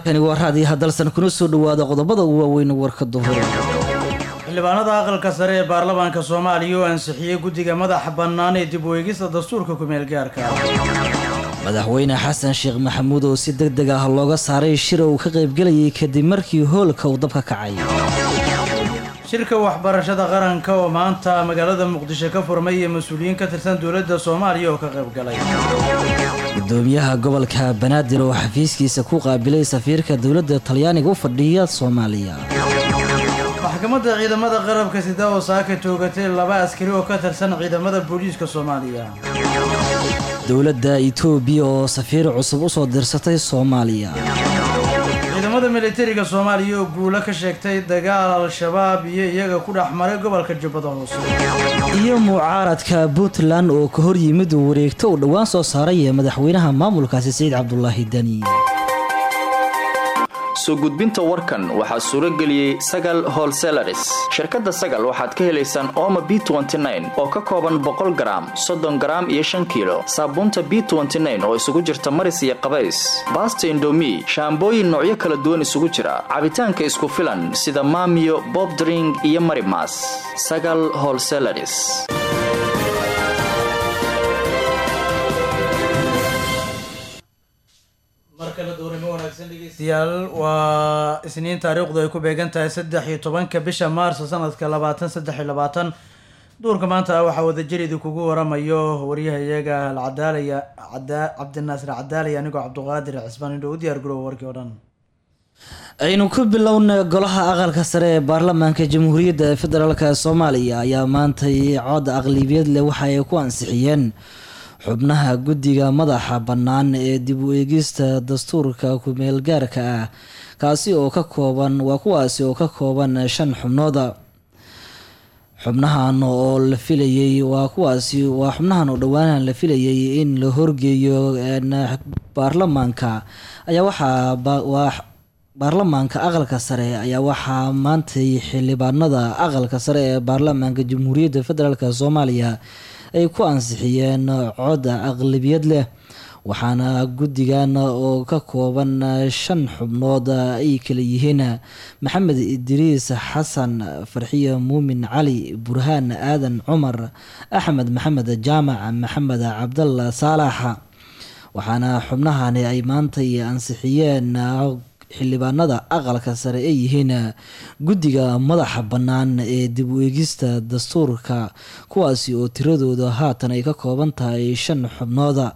kani waa raadiyo hadalsan kuna soo dhawaada qodobada ugu waaweyn warka duhur xildhibaanada aqalka sare ee baarlamaanka soomaaliya oo ansixiyey guddiga madaxa bannaan ee dib u eegista dastuurka kumeel gaarka madaxweyne xasan sheekh maxamuud oo si deg deg ah looga saaray shir uu ka qaybgelayay kadib markii hoolka uu dabka kacay shirka waxbarashada qaranka oo maanta magaalada muqdisho ka furmay iyo mas-uuliyiin ka tirsan dowladda soomaaliya oo ka qaybgalay gudoomiyaha gobolka banaadir oo xafiiskiisa ku qaabilay safiirka dowladda talyaaniga u fadhiya soomaaliya maxkamadda ciidamada qarabka sida oo saaka toogatay laba askari oo ka tirsan ciidamada booliiska soomaaliya dowladda itoobiya oo safiir cusub u soo dirsatay soomaaliya ciidamada militariga soomaaliya oo guulo ka sheegtay dagaal al-shabaab iyo iyaga ku dhex maray gobolka jubbada hoose iyo mucaaradka puntland oo ka hor yimid wareegto uu dhowaan soo saaray madaxweynaha maamulkaasi saciid cabdulaahi dani soo gudbinta warkan waxaa suuro geliyey sagal holselaris shirkadda sagal waxaad ka helaysaan ooma b oo ka kooban boqol garaam soddon garaam iyo shan kiilo saabuunta b oo isugu jirta maris iyo qabays baasta indomi shaambooyin noocyo kala duwan isugu jira cabitaanka isku filan sida maamiyo bobdring iyo marimas sagal holselaris degeystayaal waa isniin taariikhdu ay ku beegan tahay saddex iyo tobanka bisha maarso sanadka labaatan saddex iyo labaatan duurka maanta waxaa wadajiridi kugu waramayo waryahayaga alcadaalaya cabdinaasir cadaalaya anigoo cabduqaadir cismaan indho u diyaar garow warkii o dhan aynu ku bilowna golaha aqalka sare ee baarlamaanka jamhuuriyadda federaalk soomaaliya ayaa maantay cod aqlibiyad leh waxa ay ku ansixiyeen xubnaha guddiga madaxa bannaan ee dib u eegista dastuurka kumeel gaarka ah kaasi oo ka kooban waa kuwaasi oo ka kooban shan xubnooda xubnahan oo la filayay waa kuwaasi waa xubnahan oo dhowaanahan la filayay in la horgeeyo baarlamaanka ayaa waxaa waa baarlamaanka aqalka sare ayaa waxaa maantay xildhibaanada aqalka sare ee baarlamaanka jamhuuriyadda federaalk soomaaliya ay ku ansixiyeen cod aqlabiyad leh waxaana guddigan oo ka kooban shan xubnood ay kala yihiin maxamed idriis xasan farxiye muumin cali burhaan aadan cumar axmed maxamed jaamac maxamed cabdalla saalax waxaana xubnahani ay maantay ansixiyeen xildhibaanada aqalka sare ay yihiin guddiga madaxa bannaan ee dib u eegista dastuurka kuwaasi oo tiradooda haatan ay ka kooban tahay shan xubnooda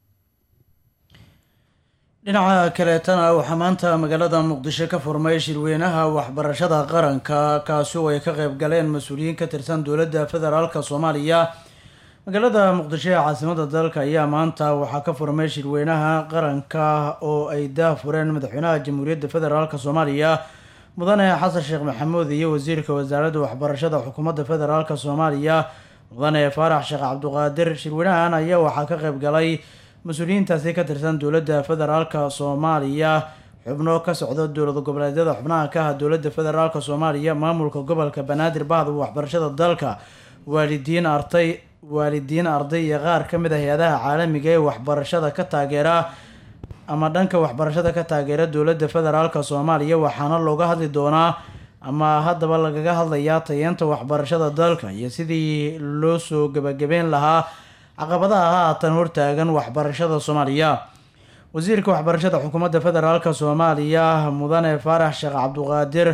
dhinaca kaleetana waxaa maanta magaalada muqdisho ka furmay shirweynaha waxbarashada qaranka kaasi oo ay ka qeyb galeen mas-uuliyiin ka tirsan dowladda federaalk soomaaliya magaalada muqdisho ee caasimada dalka ayaa maanta waxaa ka furmay shirweynaha qaranka oo ay daafureen madaxweynaha jamhuuriyadda federaalk soomaaliya mudane xasan sheekh maxamuud iyo wasiirka wasaaradda waxbarashada xukuumadda federaalk soomaaliya mudane faarax sheekh cabduqaadir shirweynahan ayaa waxaa ka qeyb galay mas-uuliyiintaasi ka tirsan dowladda federaalk soomaaliya xubno ka socda dowlad goboleedyada xubnaha ka ah dowladda federaalk soomaaliya maamulka gobolka banaadir bahda waxbarashada dalka waalidiin artay waalidiin arday iyo qaar ka mid ah hay-adaha caalamiga ee waxbarashada ka taageera ama dhanka waxbarashada ka taageera dowladda federaalk soomaaliya waxaana looga hadli doonaa ama haddaba lagaga hadlayaa tayeenta waxbarashada dalka iyo sidii loo soo gebagabeyn lahaa caqabadaha haatan hortaagan waxbarashada soomaaliya wasiirka waxbarashada xukuumadda federaalk soomaaliya mudane faarax sheekh cabduqaadir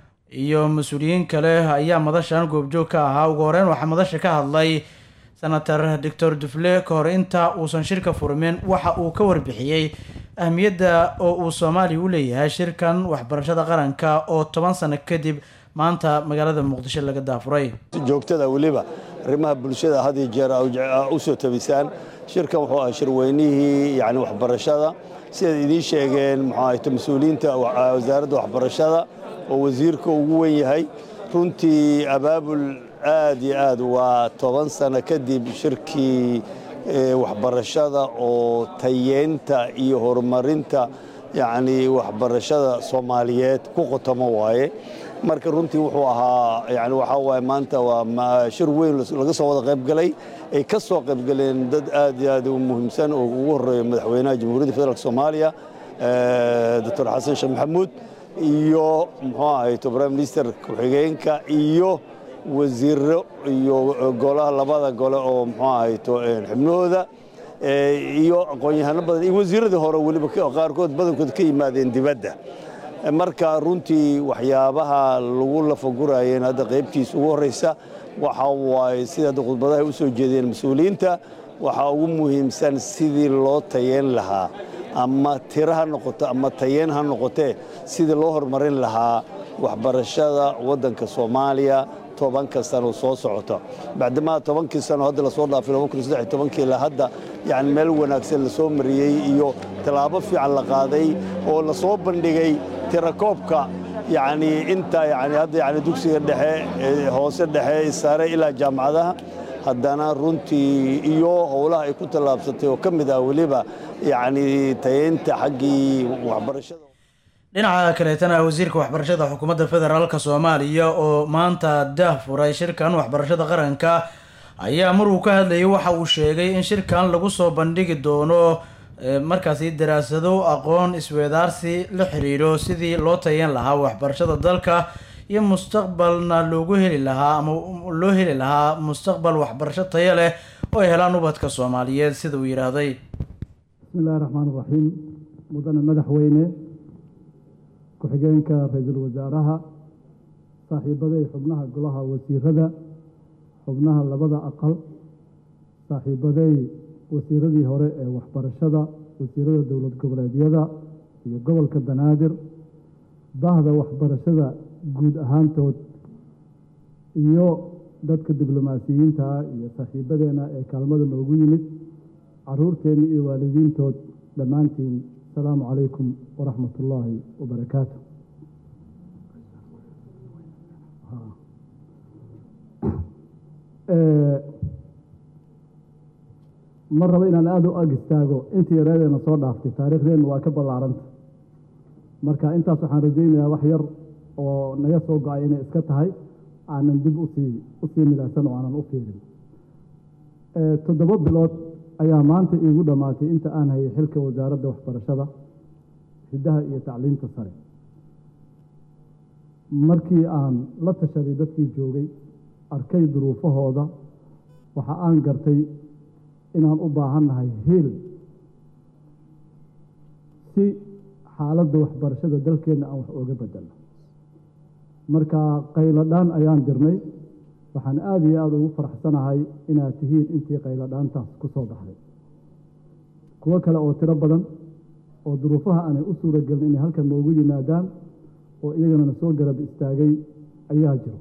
iyo mas-uuliyiin kale ayaa madashan goobjoog ka ahaa ugu horeyn waxaa madasha ka hadlay senator doctor dufle ka hor inta uusan shirka furmin waxa uu ka warbixiyey ahmiyadda oo uu soomaaliya u leeyahay shirkan waxbarashada qaranka oo toban sano kadib maanta magaalada muqdisho laga daafuray joogtada weliba arrimaha bulshada had iyo jeer u soo tabisaan shirkan wuxuu ah shirweynihii yani waxbarashada sidaad idiin sheegeen muxuu ahayto mas-uuliyiinta wasaaradda waxbarashada oo wasiirka ugu wen yahay runtii abaabul aad iyo aad waa toban sano kadib shirkii waxbarashada oo tayeynta iyo horumarinta yacni waxbarashada soomaaliyeed ku qotamo waaye marka runtii wuxuu ahaa yani waxaa waaye maanta waa shir weyn laga soo wada qaybgalay ay ka soo qaybgaleen dad aad iyo aad u muhiimsan oo ugu horeeya madaxweynaha jamhuuriyadda federaalk soomaaliya doctor xasan sheekh maxamuud iyo muxuu ahayto prime minister ku-xigeenka iyo wasiiro iyo golaha labada gole oo muxuu ahayto xubnahooda iyo aqoon-yahano badan iyo wasiiradii hore weliba qaarkood badankood ka yimaadeen dibadda marka runtii waxyaabaha lagu lafagurayeen hadda qaybtiisa ugu horreysa waxa waaye sida hadda khudbadaha u soo jeedeen mas-uuliyiinta waxaa ugu muhiimsan sidii loo tayeen lahaa ama tiro ha noqoto ama tayeen ha noqotee sidii loo horumarin lahaa waxbarashada waddanka soomaaliya tobanka sano soo socota bacdamaa tobankii sano hadda lasoo dhaafay ilaa hadda yani meel wanaagsan lasoo mariyey iyo tallaabo fiican la qaaday oo lasoo bandhigay tirakoobka yani inta yani hadda yani dugsiga dhexe hoose dhexe sare ilaa jaamacadaha haddana runtii iyo howlaha ay ku tallaabsatay oo ka mid ah weliba yani tayeynta xaggii waxbarashada dhinaca kaleetana wasiirka waxbarashada xukuumadda federaalka soomaaliya oo maanta daah furay shirkan waxbarashada qaranka ayaa maruu ka hadlayay waxa uu sheegay in shirkan lagu soo bandhigi doono markaasi daraasado aqoon isweedaarsi la xiriiro sidii loo tayan lahaa waxbarashada dalka iyo mustaqbalna loogu heli lahaa ama loo heli lahaa mustaqbal waxbarasho tayo leh oo ay helaan ubadka soomaaliyeed sida uu yidhaahday bismillahi raxmaan raxiim mudane madaxweyne ku-xigeenka ra-iisul wasaaraha saaxiibaday xubnaha golaha wasiirada xubnaha labada aqal saaxiibaday wasiiradii hore ee waxbarashada wasiirada dowlad goboleedyada iyo gobolka banaadir bahda waxbarashada guud ahaantood iyo dadka diblomaasiyiinta ah iyo saaxiibadeena ee kaalmada noogu yimid caruurteenna iyo waalidiintood dhammaantiin asalaamu calaykum waraxmat ullaahi wabarakaatu ma rabo inaan aada u ag istaago intii yareedeena soo dhaaftay taariikhdeenna waa ka ballaaranta marka intaas waxaan rajaynayaa wax yar oo naga soo go-ay inay iska tahay aanan dib usii usii midaysan oo aanan u fiirin toddoba bilood ayaa maanta iigu dhammaatay inta aan hayay xilka wasaaradda waxbarashada hiddaha iyo tacliinta sare markii aan la tashaday dadkii joogay arkay duruufahooda waxa aan gartay inaan u baahannahay hiil si xaaladda waxbarashada dalkeenna aan wax ooga bedelno marka qayladhaan ayaan dirnay waxaan aada iyo aada ugu faraxsanahay inaad tihiin intii qayladhaantaas ku soo baxday kuwo kale oo tiro badan oo duruufaha aanay u suura gelin inay halkan noogu yimaadaan oo iyagana na soo garab istaagay ayaa jiro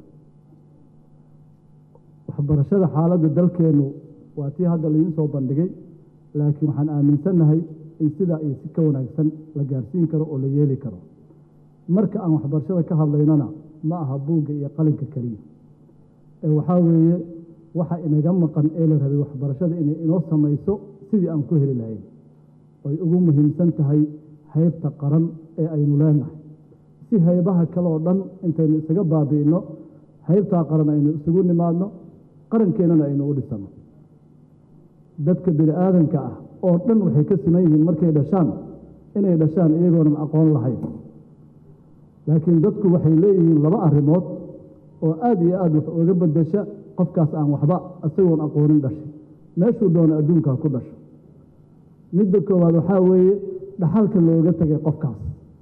waxbarashada xaaladda dalkeennu waa tii hadda laidiin soo bandhigay laakiin waxaan aaminsannahay in sidaa iyo si ka wanaagsan la gaarsiin karo oo la yeeli karo marka aan waxbarashada ka hadlaynana ma aha buugga iyo qalinka keliya ee waxaa weeye waxa inaga maqan ee la rabay waxbarashada inay inoo samayso sidii aan ku heli lahayn oy ugu muhiimsan tahay haybta qaran ee aynu leenahay si haybaha kale oo dhan intaynu isaga baabi'inno haybtaa qaran aynu isugu nimaadno qarankeenana aynu u dhisanno dadka bini aadanka ah oo dhan waxay ka siman yihiin markay dhashaan inay dhashaan iyagoonan aqoon lahayn laakiin dadku waxay leeyihiin laba arrimood oo aada iyo aada wax ooga bedesha qofkaas aan waxba isagoon aqoonin dhashay meeshuu doono adduunkaa ku dhasho midda koowaad waxaa weeye dhaxalka looga tegay qofkaas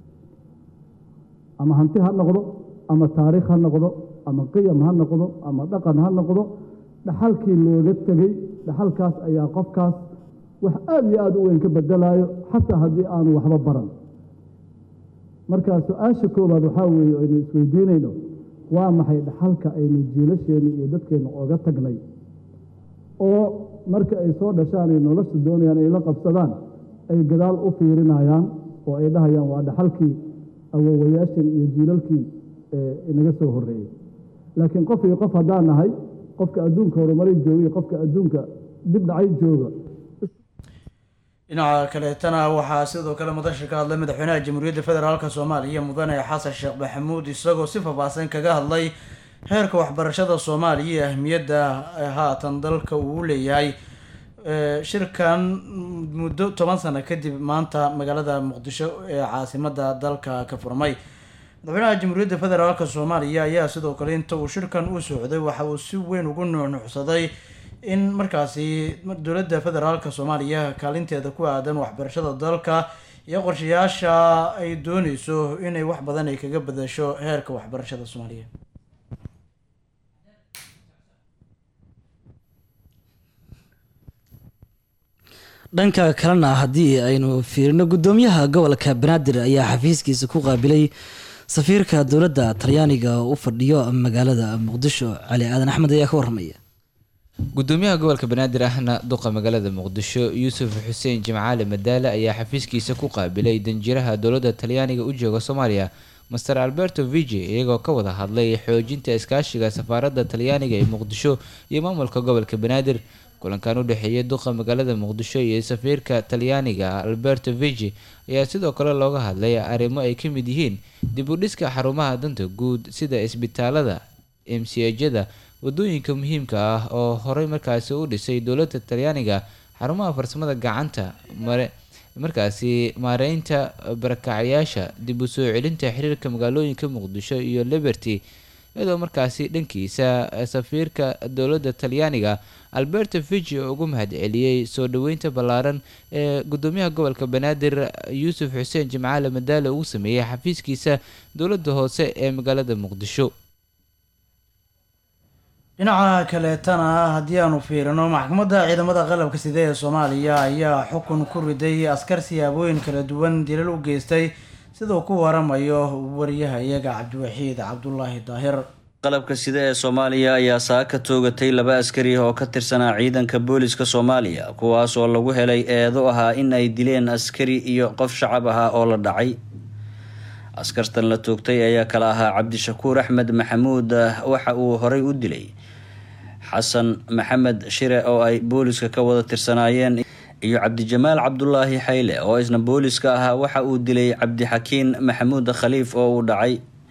ama hanti ha noqdo ama taariikh ha noqdo ama qiyam ha noqdo ama dhaqan ha noqdo dhaxalkii looga tegey dhaxalkaas ayaa qofkaas wax aada iyo aada u weyn ka bedelaayo xataa haddii aanu waxba baran marka su-aasha koowaad waxaa weeye aynu isweydiinayno waa maxay dhaxalka aynu jiilasheenna iyo dadkeenna ooga tagnay oo marka ay soo dhashaan ay nolosha doonayaan ay la qabsadaan ay gadaal u fiirinayaan oo ay dhahayaan waa dhaxalkii awowayaashan iyo jiilalkii inaga soo horreeyey laakiin qof iyo qof haddaan nahay qofka adduunka horumaray jooga iyo qofka adduunka dib dhacay jooga dhinaca kaleetana waxaa sidoo kale madasha ka hadlay madaxweynaha jamhuuriyadda federaalk soomaaliya mudane xasan sheekh maxamuud isagoo si faahfaahsan kaga hadlay heerka waxbarashada soomaaliya iyo ahmiyadda haatan dalka uu leeyahay shirkan muddo toban sano kadib maanta magaalada muqdisho ee caasimada dalka ka furmay madaxweynaha jamhuuriyadda federaalk soomaaliya ayaa sidoo kale inta uu shirkan u socday waxa uu si weyn ugu nuunuucsaday in markaasi dowladda federaalk soomaaliya kaalinteeda ku aadan waxbarashada dalka iyo qorshayaasha ay dooneyso inay wax badan ay kaga badasho heerka waxbarashada soomaaliya dhanka kalena haddii aynu fiirino guddoomiyaha gobolka banaadir ayaa xafiiskiisa ku qaabilay safiirka dowladda talyaaniga u fadhiyo magaalada muqdisho cali aadan axmed ayaa ka waramaya gudoomiyaha gobolka banaadir ahna duqa magaalada muqdisho yuusuf xuseen jimcaale madaale ayaa xafiiskiisa ku qaabilay danjiraha dowladda talyaaniga u jooga soomaaliya master alberto vigi iyagoo ka wada hadlay xoojinta iskaashiga safaaradda talyaaniga ee muqdisho iyo maamulka gobolka banaadir kulankan u dhexeeyay duqa magaalada muqdisho iyo safiirka talyaaniga alberto vigi ayaa sidoo kale looga hadlay arrimo ay ka mid yihiin dib u dhiska xarumaha danta guud sida isbitaalada emsiyajada wadooyinka muhiimka ah oo horey markaasi u dhisay dowladda talyaaniga xarumaha farsamada gacanta mare markaasi maareynta barakacyaasha dib u soo celinta xiriirka magaalooyinka muqdisho iyo liberty iyadoo markaasi dhankiisa safiirka dowladda talyaaniga alberto vigi oo ugu mahad celiyey soo dhaweynta ballaaran ee gudoomiyaha gobolka banaadir yuusuf xuseen jimcaale madaale uu sameeyey xafiiskiisa dowladda hoose ee magaalada muqdisho dhinaca kaleetana haddii aanu fiirino maxkamadda ciidamada qalabka side ee soomaaliya ayaa xukun ku riday askar siyaabooyin kala duwan dilal u geystay siduu ku waramayo wariyaha iyaga cabdiwaxiid cabdulaahi daahir qalabka sida ee soomaaliya ayaa saaka toogatay laba askari oo ka tirsanaa ciidanka booliska soomaaliya kuwaas oo lagu helay eedo ahaa in ay dileen askari iyo qof shacab ahaa oo la dhacay askartan la toogtay ayaa kala ahaa cabdishakuur axmed maxamuud waxa uu horey u dilay xasan maxamed shire oo ay booliska ka wada tirsanaayeen iyo cabdijamaal cabdulaahi xayle oo isna booliska ahaa waxa uu dilay cabdixakiin maxamuud khaliif oo uu dhacay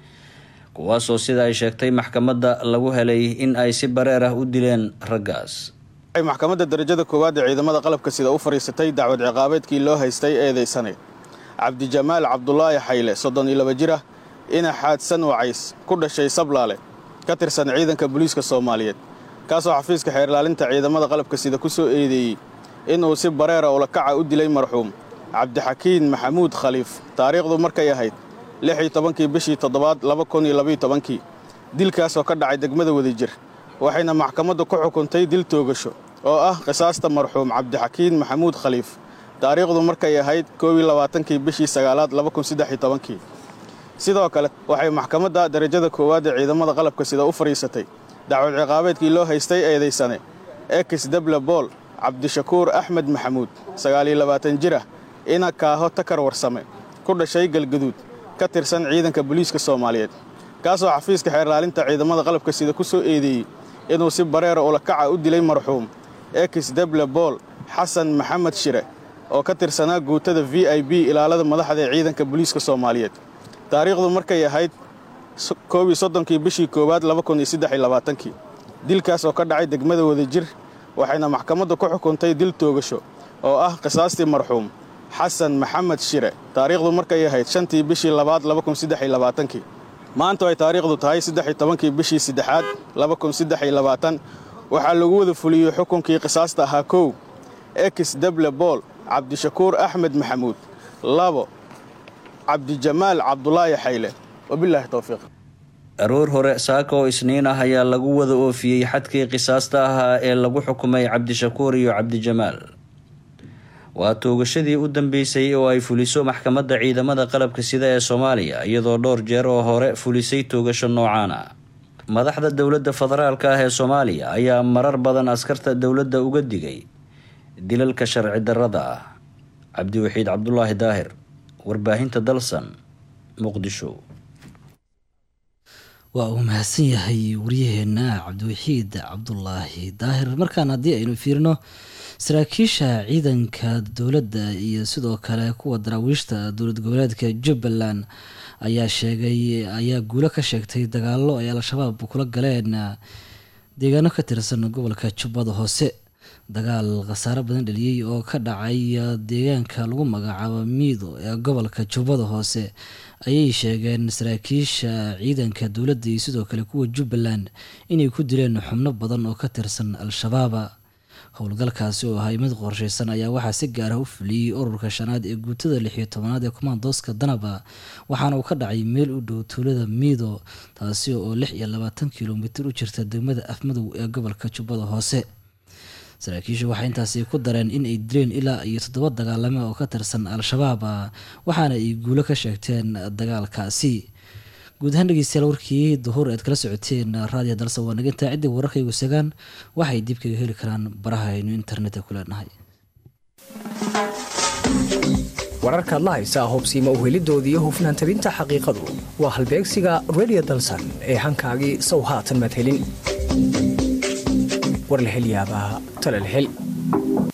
kuwaasoo sida ay sheegtay maxkamadda lagu helay in ay si bareer ah u dileen raggaas maxkamadda darajada koowaad ee ciidamada qalabka sida u fadhiisatay dacwad ciqaabeedkii loo haystay eedeysanay cabdijamaal cabdulaahi xayle soddon iyo laba jir ah ina xaadsan wacays ku dhashay sablaale ka tirsan ciidanka booliiska soomaaliyeed kaasoo xafiiska xeerlaalinta ciidamada qalabka sida ku soo eedeeyey inuu si bareera ulakaca u dilay marxuum cabdixakiin maxamuud khaliif taariikhdu markay ahayd lix iyo tobankii bishii toddobaad laba kun iyo labaiyo tobankii dilkaasoo ka dhacay degmada wadajir waxayna maxkamaddu ku xukuntay dil toogasho oo ah qisaasta marxuum cabdixakiin maxamuud khaliif taariikhdu markay ahayd koob iyo labaatankii bishii sagaalaad laba kun saddex iyo tobankii sidoo kale waxay maxkamadda darajada koowaad ee ciidamada qalabka sida u fadhiisatay dacwad ciqaabeedkii loo haystay eedaysane ekis deble bool cabdishakuur axmed maxamuud sagaaliyo labaatan jir ah ina kaaho takar warsame ku dhashay galgaduud ka tirsan ciidanka booliiska soomaaliyeed kaasoo xafiiska xeerlaalinta ciidamada qalabka sida ku soo eedeeyey inuu si bareera ulakaca u dilay marxuum ekis deble bool xasan maxamed shire oo ka tirsanaa guutada v i b ilaalada madaxda ee ciidanka booliiska soomaaliyeed taariikhdu markay ahayd koob iyo soddonkii bishii koowaad laba kun iyo saddex iyo labaatankii dilkaas oo ka dhacay degmada wadajir waxayna maxkamaddu ku xukuntay dil toogasho oo ah qisaastii marxuum xasan maxamed shire taariikhdu markay ahayd shantii bishii labaad laba kun saddex iyo labaatankii maantu ay taariikhdu tahay saddex iyo tobankii bishii saddexaad laba kun saddex iyo labaatan waxaa lagu wada fuliyey xukunkii qisaasta ahaa kow ekis deble bool cabdishakuur axmed maxamuud labo cabdijamaal cabdulaahi xayle wabilaahi towfiiq aroor hore saaka oo isniin ah ayaa lagu wada oofiyey xadkii qisaasta ahaa ee lagu xukumay cabdishakuur iyo cabdijamaal waa toogashadii u dambeysay oo ay fuliso maxkamadda ciidamada qalabka sida ee soomaaliya iyadoo dhowr jeer oo hore fulisay toogasho noocaana madaxda dowladda federaalka ah ee soomaaliya ayaa marar badan askarta dowladda uga digay dilalka sharci darrada ah cabdiwaxiid cabdulaahi daahir warbaahinta dalsan muqdisho waa uu mahadsan yahay waryaheena cabdiwaxiid cabdulaahi daahir markaan haddii aynu fiirino saraakiisha ciidanka dowladda iyo sidoo kale kuwa daraawiishta dowlad goboleedka jubbaland ayaa sheegay ayaa guulo ka sheegtay dagaalo ay al-shabaab kula galeen deegaano ka tirsan gobolka jubbada hoose dagaal khasaare badan dhaliyey oo ka dhacay deegaanka lagu magacaabo miido ee gobolka jubbada hoose ayay sheegeen saraakiisha ciidanka dowladda iyo sidoo kale kuwa jubbaland inay ku dileen xubno badan oo ka tirsan al-shabaaba howlgalkaasi oo ahay mid qorsheysan ayaa waxaa si gaar ah u fuliyey ururka shanaad ee guutada lixiyo tobanaad ee kumaandooska danaba waxaana uu ka dhacay meel u dhow tuulada miido taasi oo lix iyo labaatan kilomitir u jirta degmada afmadow ee gobolka jubbada hoose saraakiishu waxay intaasi ku dareen in ay dileen ilaa iyo toddoba dagaalame oo ka tirsan al-shabaab waxaana ay guulo ka sheegteen dagaalkaasi guud ahaan dhegeystayaal warkii duhur ead kala socoteen raadiyo dalsa waa nagintaa ciddii wararkaygu sagaan waxay dib kaga heli karaan baraha aynu internetka ku leenahay wararkaad la haysaa hubsiima uhelidooda iyo hufnaan tabinta xaqiiqadu waa halbeegsiga redio dalsan ee hankaagii sow haatan madhelin war la hel yaabaa tala la hel